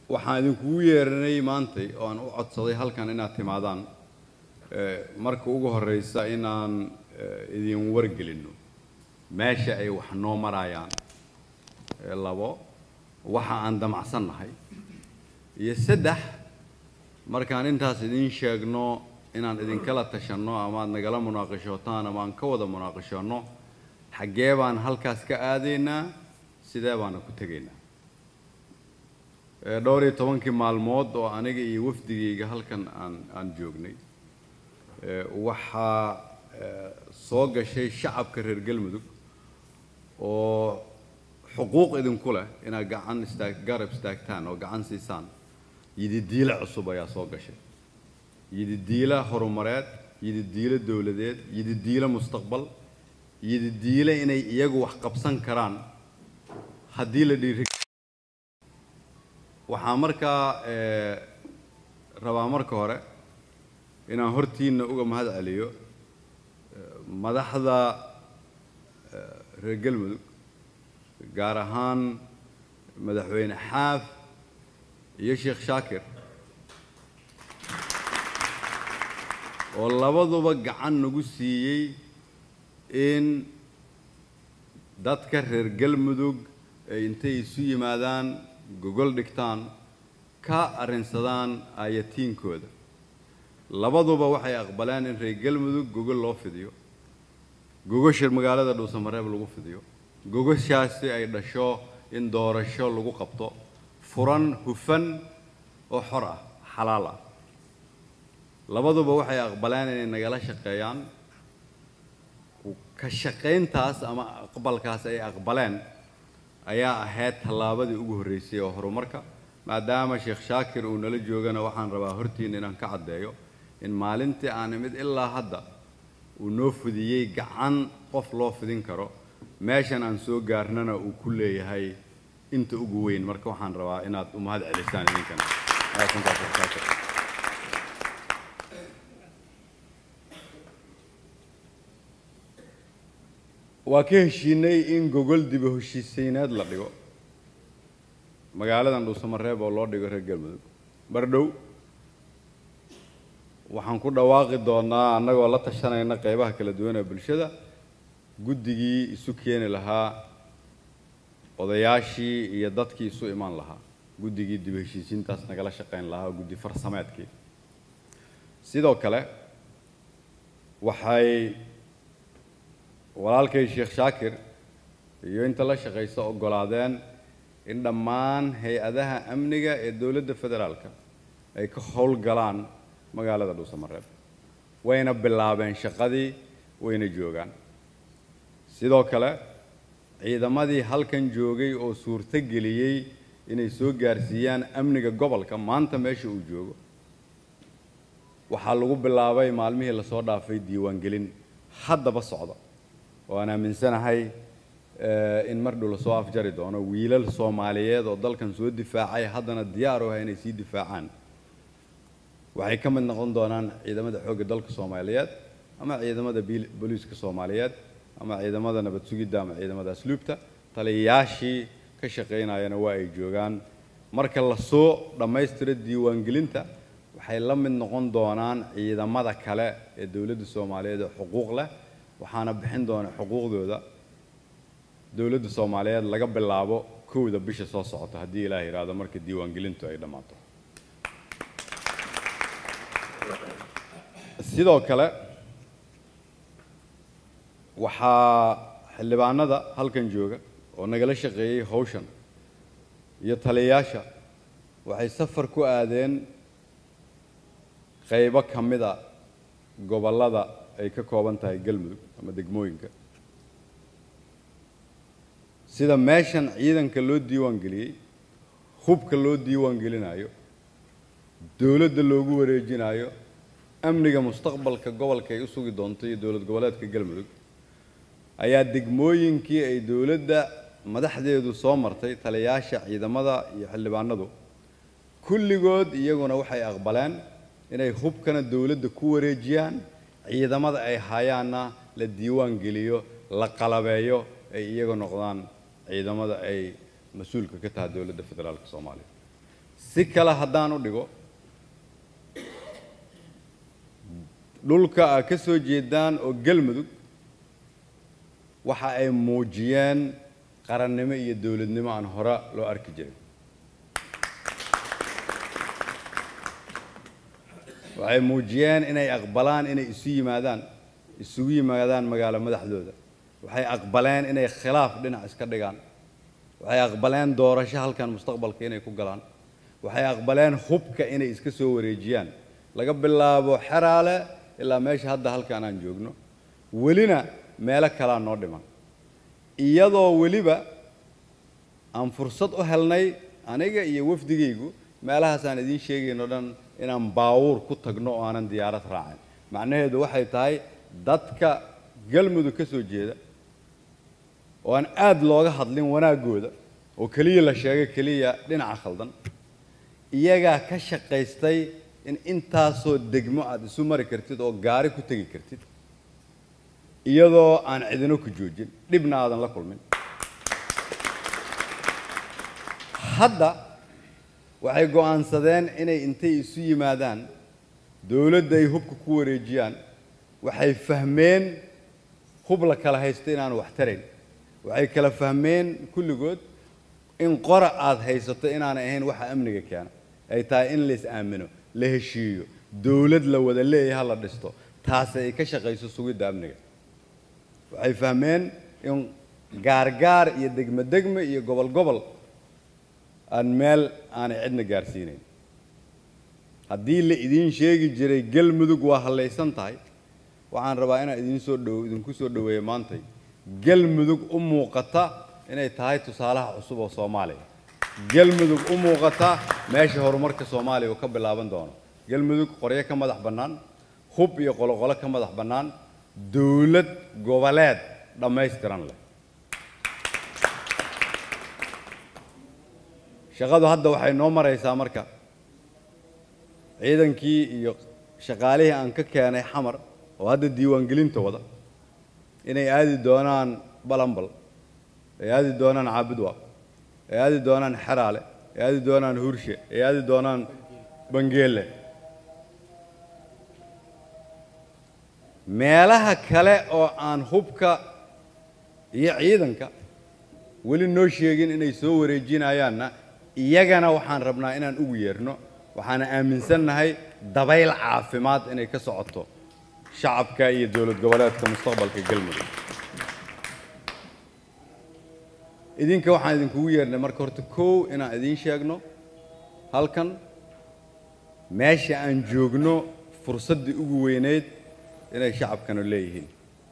waxaan idinkugu yeeranay maantay oo aan u codsaday halkan inaad timaadaan marka ugu horreysa inaan idin wargelinno meesha ay wax noo marayaan labo waxa aan damacsannahay iyo saddex markaan intaas idiin sheegno inaan idinkala tashanno ama aad nagala munaaqashootaan ama aan ka wada munaaqashoonno xaggee baan halkaas ka aadaynaa sidee baana ku tegaynaa dhowr iyo tobankii maalmood oo aniga iyo wafdigayga halkan aan aan joognay waxaa soo gashay shacabka reer galmudug oo xuquuq idinku leh inaad gacan istaag garab istaagtaan oo gacan siisaan yididiile cusub ayaa soo gashay yididiile horumareed yididiile dowladeed yididiile mustaqbal yididiile inay iyagu wax qabsan karaan haddii la dhiiri waxaa markaa rabaa marka hore inaan hortiinna uga mahad celiyo madaxda reer galmudug gaar ahaan madaxweyne xaaf iyo sheekh shaakir oo labaduba gacan nagu siiyey in dadka reer galmudug ay intay isu yimaadaan gogol dhigtaan ka arrinsadaan aayatiinkooda labaduba waxay aqbaleen in reer galmudug gogol loo fidiyo gogosha magaalada dhuusamareeb lagu fidiyo gogoshaasi ay dhasho in doorasho lagu qabto furan hufan oo xor ah xalaal ah labaduba waxay aqbaleen inay nagala shaqeeyaan ka shaqayntaas ama aqbalkaas ay aqbaleen ayaa ahayd tallaabadii ugu horreysay oo horumarka maadaama sheekh shaakir uu nala joogana waxaan rabaa hortiina inaan ka caddeeyo in maalintii aan imid ilaa hadda uu noo fidiyey gacan qof loo fidin karo meeshan aan soo gaarnana uu ku leeyahay inta ugu weyn marka waxaan rabaa inaad u mahad celisaan idinkana waa ka heshiinay in gogol diba heshiisayneed la dhigo magaaladan dhuusamareeb oo loo dhigo reer galmudug bardhow waxaan ku dhawaaqi doonaa annagoo la tashanayna qeybaha kala duwan ee bulshada guddigii isu keeni lahaa odayaashii iyo dadkii isu imaan lahaa guddigii dib heshiisiintaas nagala shaqayn lahaa guddi farsameedkii sidoo kale waxay walaalkay sheekh shaakir iyo inta la shaqaysa oggolaadeen in dhammaan hay-adaha amniga ee dowladda federaalka ay ka howlgalaan magaalada dhuusamareeb wayna bilaabeen shaqadii wayna joogaan sidoo kale ciidamadii halkan joogay oo suurto geliyey inay soo gaarsiiyaan amniga gobolka maanta meesha uu joogo waxaa lagu bilaabay maalmihii lasoo dhaafay diiwaangelin haddaba socda oo aan aaminsanahay in mar dhow lasoo afjari doono wiilal soomaaliyeed oo dalkan soo difaacay haddana diyaar u ah inay sii difaacaan waxay ka mid noqon doonaan ciidamada xoogga dalka soomaaliyeed ama ciidamada booliiska soomaaliyeed ama ciidamada nabad sugidda ama ciidamada asluubta taliyayaashii ka shaqaynayana waa ay joogaan marka lasoo dhammaystiro diiwaangelinta waxay la mid noqon doonaan ciidamada kale ee dowladda soomaaliyeed ee xuquuq leh waxaana bixin doona xuquuqdooda dowladda soomaaliyeed laga bilaabo kowda bisha soo socota haddii ilaah yidhaahdo marka diiwaangelintu ay dhammaato sidoo kale waxaa xildhibaanada halkan jooga oo nagala shaqeeyey hawshan iyo taliyayaasha waxay safar ku aadeen qaybo ka mida gobollada ay ka kooban tahay galmudug ama degmooyinka sida meeshan ciidanka loo diiwaan geliyey hubka loo diiwaan gelinayo dowladda loogu wareejinayo amniga mustaqbalka gobolka ay u sugi doonto iyo dowlad goboleedka galmudug ayaa degmooyinkii ay dowladda madaxdeedu soo martay taliyayaasha ciidamada iyo xildhibaanadu kulligood iyaguna waxay aqbaleen inay hubkana dowladda ku wareejiyaan ciidamada ay hayaanna la diiwaan geliyo la qalabeeyo ay iyaga noqdaan ciidamada ay mas-uulka ka tahay dowladda federaalka soomaaliya si kale haddaan u dhigo dhulka aad ka soo jeedaan oo galmudug waxa ay muujiyeen qarannimo iyo dowladnimo aan hore loo arki jirin waxay muujiyeen inay aqbalaan inay isu yimaadaan isugu yimaadaan magaalo madaxdooda waxay aqbaleen inay khilaaf dhinac iska dhigaan waxay aqbaleen doorasho halkan mustaqbalka inay ku galaan waxay aqbaleen hubka inay iska soo wareejiyaan laga bilaabo xeraale ilaa meesha hadda halkan aan joogno welina meelo kalaa noo dhiman iyadoo weliba aan fursad u helnay aniga iyo wafdigaygu meelahaasaan idiin sheegayno dhan inaan baawuur ku tagno oo aanan diyaarad raacin macnaheedu waxay tahay dadka galmudug ka soo jeeda oo aan aad looga hadlin wanaaggooda oo keliya la sheegay keliya dhinaca khaldan iyagaa ka shaqaystay in intaasoo degmo aad isu mari kartid oo gaari ku tegi kartid iyadoo aan cidino ku joojin dhibna aadan la kulmin hadda waxay go'aansadeen inay intay isu yimaadaan dowladda ay hubka ku wareejiyaan waxay fahmeen hub la kala haysto inaan wax tarayn waxay kala fahmeen kulligood in qora aad haysato inaanay ahayn waxa amniga keena ay tahay in lais aamino la heshiiyo dowlad la wada leeyaha la dhisto taasi ay ka shaqayso sugidda amniga waxay fahmeen in gaargaar iyo degmo degmo iyo gobol gobol aan meel aanay cidna gaarsiinayn haddii la idiin sheegi jiray galmudug waa hallaysan tahay waxaan rabaa inaan idiin soo dhow idinku soo dhoweeyo maantay galmudug u muuqata inay tahay tusaalaha cusub oo soomaaliya galmudug u muuqata meesha horumarka soomaaliya uu ka bilaaban doono galmudug qoryo ka madax bannaan hub iyo qoloqolo ka madax bannaan dowlad goboleed dhammaystiran leh shaqadu hadda waxay noo maraysaa marka ciidankii iyo shaqaalihii aan ka keenay xamar oo hadda diiwaangelinta wada inay aadi doonaan balambal ay aadi doonaan caabudwa ay aadi doonaan xeraale ay aadi doonaan hurshe ay aadi doonaan bangeele meelaha kale oo aan hubka iyo ciidanka weli noo sheegin inay soo wareejinayaanna iyagana waxaan rabnaa inaan ugu yeerno waxaana aaminsannahay dabayl caafimaad inay ka socoto shacabka iyo dowlad goboleedka mustaqbalka galmudug idinka waxaan idinkugu yeernay marka horta kow inaan idiin sheegno halkan meesha aan joogno fursaddii ugu weyneyd inay shacabkanu leeyihiin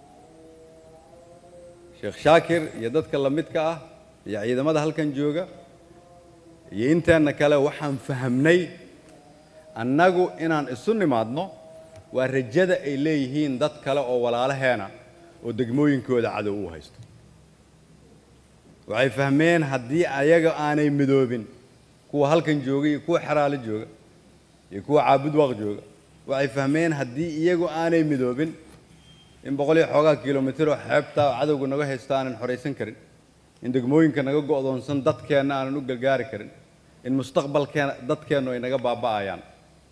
sheekh shaakir iyo dadka la midka ah iyo ciidamada halkan jooga iyo inteenna kale waxaan fahamnay annagu inaan isu nimaadno waa rajada ay leeyihiin dad kale oo walaalaheena oo degmooyinkooda cadow u haysto waxay fahmeen haddii ayaga aanay midoobin kuwa halkan jooga iyo kuwa xeraalo jooga iyo kuwa caabudwaaq jooga waxay fahmeen haddii iyagu aanay midoobin in boqol iyo xoogaa kilomitir oo xeebta oo cadowga naga haysta aanan xoraysan karin in degmooyinka naga go'doonsan dadkeenna aanan u gargaari karin in mustaqbalkeena dadkeennu ay naga baaba'ayaan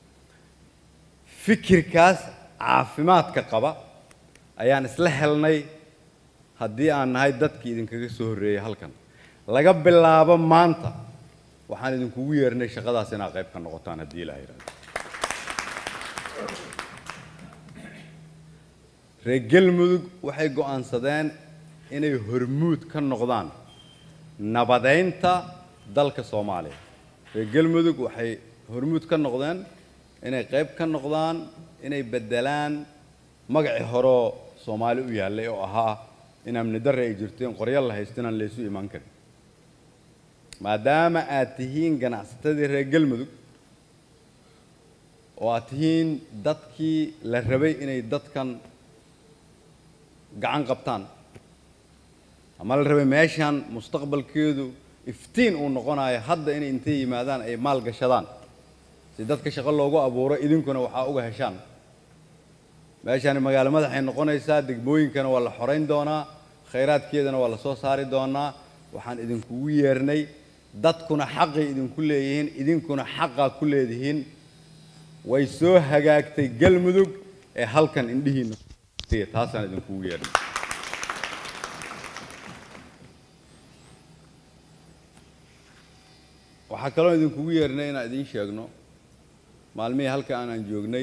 fikirkaas caafimaadka qaba ayaan isla helnay haddii aan nahay dadkii idinkaga soo horreeyey halkan laga bilaabo maanta waxaan idinkugu yeernay shaqadaas inaad qayb ka noqotaan haddii ilaha yidhahdo reer galmudug waxay go'aansadeen inay hormuud ka noqdaan nabadeynta dalka soomaaliya reer galmudug waxay hormuud ka noqdeen inay qayb ka noqdaan inay beddelaan magacii horeo soomaali u yaallay oo ahaa in amni darre ay jirto in qoryo la haysto inaan laysu imaan karin maadaama aad tihiin ganacsatadii reer galmudug oo aad tihiin dadkii la rabay inay dadkan gacan qabtaan ama la rabay meeshan mustaqbalkeedu iftiin uu noqonayo hadda inay intay yimaadaan ay maal gashadaan si dadka shaqo loogu abuuro idinkuna waxaa uga heshaan meeshani magaalo madaxay noqonaysaa degmooyinkana waa la xorayn doonaa khayraadkeedana waa la soo saari doonaa waxaan idinkugu yeernay dadkuna xaqay idinku leeyihiin idinkuna xaqaa ku leedihiin way soo hagaagtay galmudug ee halkan indhihiinna taasaan idinkugu yeedhay waxaa kaloo idinkugu yeernay inaan idiin sheegno maalmihii halka aanaan joognay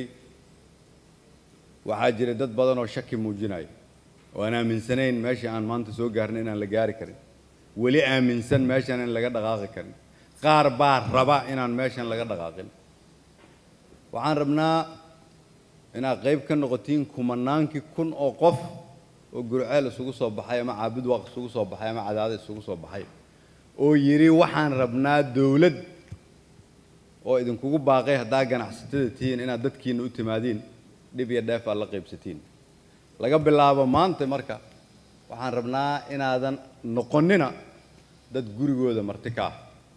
waxaa jiray dad badan oo shaki muujinaya oo aan aaminsanayn meeshii aan maanta soo gaarnay inaan la gaari karin weli aaminsan meeshan in laga dhaqaaqi karin qaar baa raba inaan meeshan laga dhaqaaqin waxaan rabnaa inaad qayb ka noqotiin kumanaankii kun oo qof oo gurceel isugu soo baxay ama caabud waaq isugu soo baxay ama cadaada isugu soo baxay oo yidhi waxaan rabnaa dawlad oo idinkugu baaqay haddaa ganacsatada tihiin inaad dadkiinna u timaadiin dhib iyo dheef aad la qaybsatiin laga bilaabo maanta marka waxaan rabnaa inaadan noqonnina dad gurigooda marti ka ah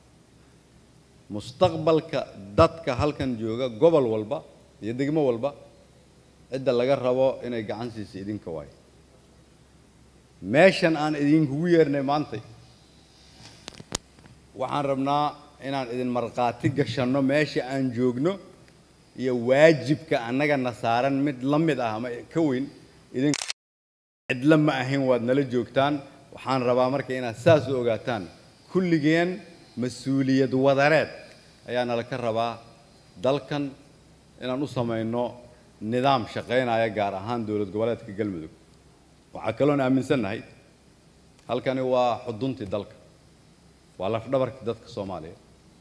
mustaqbalka dadka halkan jooga gobol walba iyo degmo walba cidda laga rabo inay gacan siisa idinka waayo meeshan aan idinkugu yeernay maantay waxaan rabnaa inaan idin markhaati gashanno meesha aan joogno iyo waajibka annagana saaran mid la mid ah ama ka weyn idin cidla ma ahayn waad nala joogtaan waxaan rabaa marka inaad saas u ogaataan kulligeen mas-uuliyad wadareed ayaa nala ka rabaa dalkan inaan u samayno nidaam shaqaynaya gaar ahaan dowlad goboleedka galmudug waxaa kaloon aaminsannahay halkani waa xuduntii dalka waa lafdhabarkii dadka soomaaliya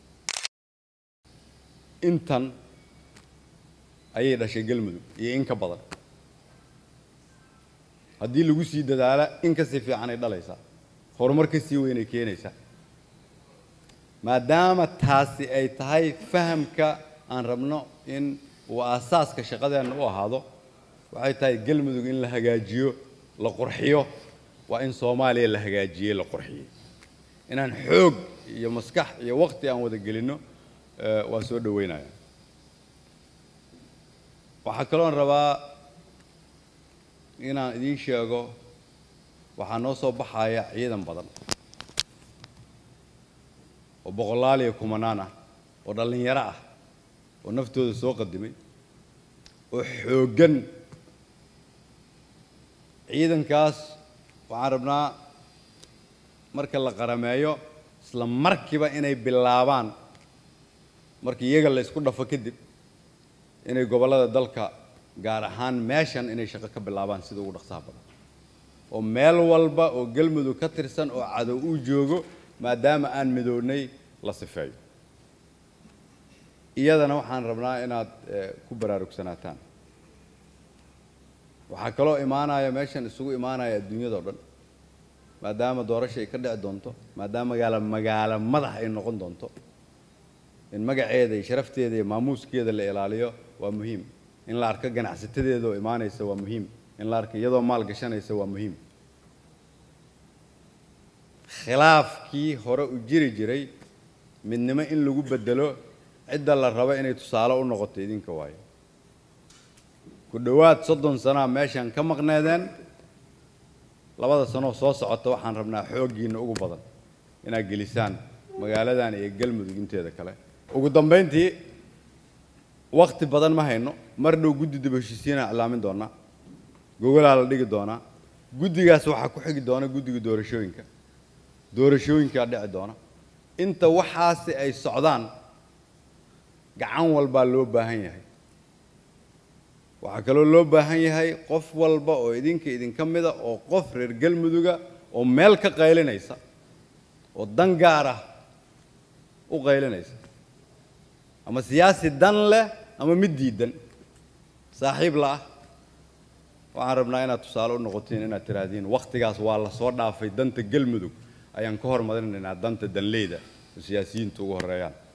intan ayay dhashay galmudug iyo in ka badan haddii lagu sii dadaala in ka sii fiicanay dhalaysaa horumar ka sii weynay keenaysaa maadaama taasi ay tahay fahamka aan rabno in uu aasaaska shaqadeenna u ahaado waxay tahay galmudug in la hagaajiyo la qurxiyo waa in soomaaliya la hagaajiyey la qurxiyey inaan xoog iyo maskax iyo waqti aan wada gelinno waa soo dhaweynaya waxaa kaloon rabaa inaan idiin sheego waxaa noo soo baxaya ciidan badan oo boqolaal iyo kumanaan ah oo dhallinyaro ah oo naftooda soo qadimay oo xooggan ciidankaas waxaan rabnaa marka la qarameeyo isla markiiba inay bilaabaan marka iyaga la isku dhafo kadib inay gobollada dalka gaar ahaan meeshan inay shaqo ka bilaabaan sida ugu dhaqsaha badan oo meel walba oo galmudug ka tirsan oo cadow uu joogo maadaama aan midownay la sifeeyo iyadana waxaan rabnaa inaad ku baraarugsanataan waxaa kaloo imaanaya meeshan isugu imaanaya adduunyadao dhan maadaama doorasha ay ka dhici doonto maadaama magaalo magaalo madax ay noqon doonto in magaceeda iyo sharafteeda iyo maamuuskeeda la ilaaliyo waa muhiim in la arko ganacsatadeeda oo imaanaysa waa muhiim in la arko iyadoo maal gashanaysa waa muhiim khilaafkii hore u jiri jiray midnimo in lagu bedelo cidda la rabo inay tusaale u noqoto idinka waayo ku dhowaad soddon sanaa meeshan ka maqneedeen labada sanoo soo socota waxaan rabnaa xooggiinna ugu badan inaad gelisaan magaaladan iyo galmudug inteeda kale ugu dambayntii wakti badan ma hayno mar dhow guddi dib heshiisiinaa iclaamin doonaa gogolaa la dhigi doonaa guddigaas waxaa ku xigi doona guddiga doorashooyinka doorashooyinkaa dhici doona inta waxaasi ay socdaan gacan walbaa loo baahan yahay waxaa kaloo loo baahan yahay qof walba oo idinka idinka mida oo qof reer galmuduga oo meel ka qaylinaysa oo dan gaar ah u qaylinaysa ama siyaasi dan leh ama mid diidan saaxiib la ah waxaan rabnaa inaad tusaale u noqotiin inaad tidhaahdiin wakhtigaas waa la soo dhaafay danta galmudug ayaan ka hormarinaynaa danta danleyda oo siyaasiyiinta ugu horreeyaan